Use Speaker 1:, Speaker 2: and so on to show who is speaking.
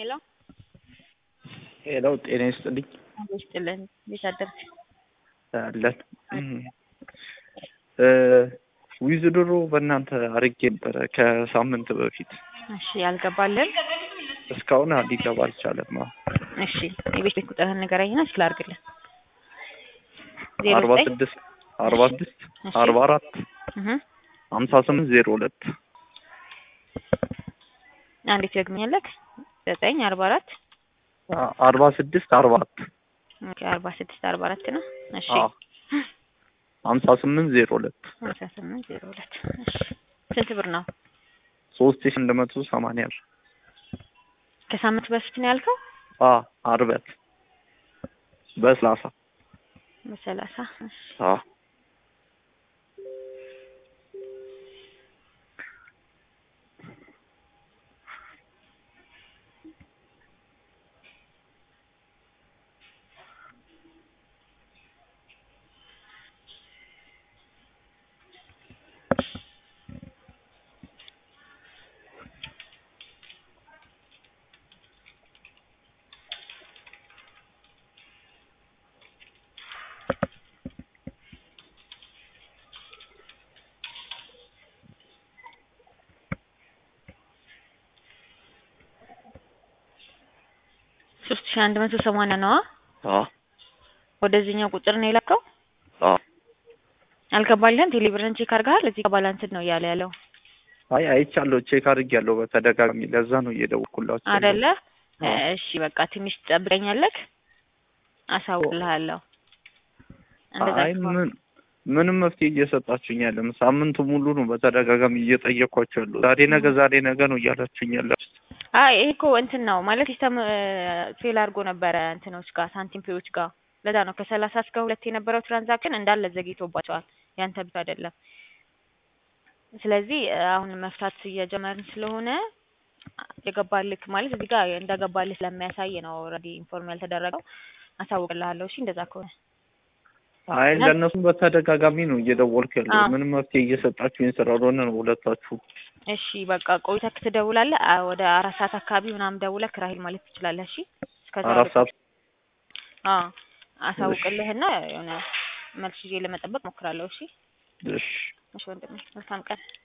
Speaker 1: ሄሎ
Speaker 2: ሄሎ ጤና ይስጥልኝ
Speaker 1: ይስጥልን። እንዴት አደርክ?
Speaker 2: አለን ዊዝድሮ በእናንተ አርጌ ነበረ ከሳምንት በፊት
Speaker 1: እሺ ያልገባልን
Speaker 2: እስካሁን ሊገባ አልቻለም።
Speaker 1: እሺ የቤት ቤት ቁጥርህን ንገረኝና እስኪ ላድርግልን። ዜሮ
Speaker 2: አርባ
Speaker 1: ዘጠኝ
Speaker 2: ስድስት አርባ ስድስት
Speaker 1: እሺ።
Speaker 2: አርባ አራት
Speaker 1: እህ
Speaker 2: ሀምሳ ስምንት ዜሮ ሁለት
Speaker 1: አንዴት ደግመኛለክ? ዘጠኝ አርባ አራት
Speaker 2: አርባ ስድስት አርባ አራት
Speaker 1: ኦኬ አርባ ስድስት አርባ አራት ነው። እሺ
Speaker 2: ሀምሳ ስምንት ዜሮ ሁለት
Speaker 1: ሀምሳ ስምንት ዜሮ ሁለት እሺ ስንት ብር ነው?
Speaker 2: ሶስት ሺህ አንድ መቶ ሰማንያ ብር
Speaker 1: ከሳምንት በፊት ነው ያልከው?
Speaker 2: አ አርበት በሰላሳ
Speaker 1: በሰላሳ እሺ
Speaker 2: አ
Speaker 1: ሶስት ሺህ አንድ መቶ ሰማንያ ነዋ።
Speaker 2: አ
Speaker 1: ወደዚህኛው ቁጥር ነው የላከው?
Speaker 2: አ
Speaker 1: አልገባልህም? ቴሌብርን ቼክ አድርገሃል? እዚህ ጋር ባላንስድ ነው እያለ ያለው
Speaker 2: አይ አይቻለሁ፣ ቼክ አድርጌያለሁ በተደጋጋሚ ለዛ ነው እየደወልኩላችሁ ያለሁት።
Speaker 1: አይደለ?
Speaker 2: አዎ።
Speaker 1: እሺ በቃ ትንሽ ትጠብቀኛለህ፣ አሳውቅልሃለሁ። እንደዛ
Speaker 2: አይ
Speaker 1: ከሆነ
Speaker 2: ምን ምንም መፍትሄ እየሰጣችሁኝ ያለም ሳምንቱ ሙሉ ነው በተደጋጋሚ እየጠየኳችሁ ያለው ዛሬ ነገ ዛሬ ነገ ነው እያላችሁኝ ያላችሁት።
Speaker 1: አይ ይሄ እኮ እንትን ነው ማለት ሲስተም ፌል አድርጎ ነበረ እንትኖች ጋር ሳንቲም ፔዎች ጋር ለዛ ነው ከሰላሳ እስከ ሁለት የነበረው ትራንዛክሽን እንዳለ ዘግይቶባቸዋል። ያንተ ብቻ አይደለም። ስለዚህ አሁን መፍታት እየጀመርን ስለሆነ የገባልክ ማለት እዚህ ጋር እንደገባልህ ስለሚያሳይ ነው ኦልሬዲ ኢንፎርም ያልተደረገው። አሳውቅልሃለሁ። እሺ እንደዛ ከሆነ
Speaker 2: አይ ለእነሱም በተደጋጋሚ ነው እየደወልኩ ያለው
Speaker 1: አዎ።
Speaker 2: ምንም መፍትሄ እየሰጣችሁኝ ስላልሆነ ነው ሁለታችሁ።
Speaker 1: እሺ በቃ ቆይተህ ትደውላለህ። አ- ወደ አራት ሰዓት አካባቢ ምናምን ደውለህ ራሂል ማለት ትችላለህ። እሺ እስከዛ
Speaker 2: አራት ሰዓት
Speaker 1: አዎ አሳውቅልህና የሆነ መልስ ይዤ ለመጠበቅ ሞክራለሁ። እሺ
Speaker 2: እሺ
Speaker 1: እሺ ወንድሜ መልካም ቀን።